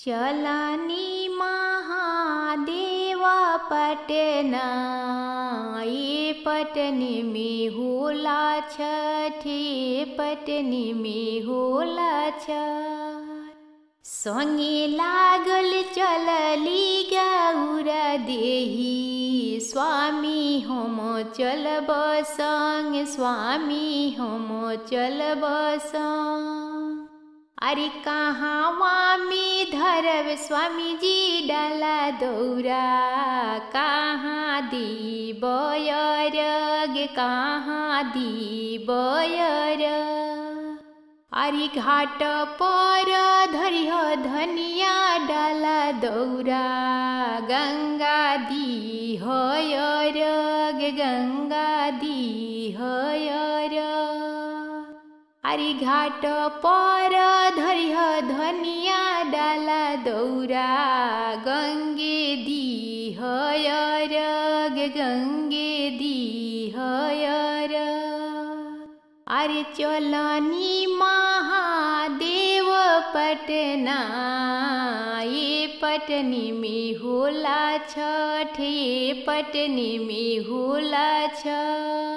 चलनी महादेव पटना ये पटनी में होला छठे पटनी में होला छठ संगे लागल चलली गौरा देही स्वामी हम चलब संग स्वामी हम चलब संग अरे कहाँ में धरब स्वामी जी डाला दौरा कहाँ दी बयरग कहाँ दी बयर अरे घाट पर धरिह धनिया डाला दौरा गंगा दी हयरग गंगा दी हयर अरे घाट पर धरिह धनिया डाला दौरा गंगे दी हयरग गंगे दी हयर अरे चलनी महादेव पटना ये पटनी में होला छठ ये पटनी में होला छठ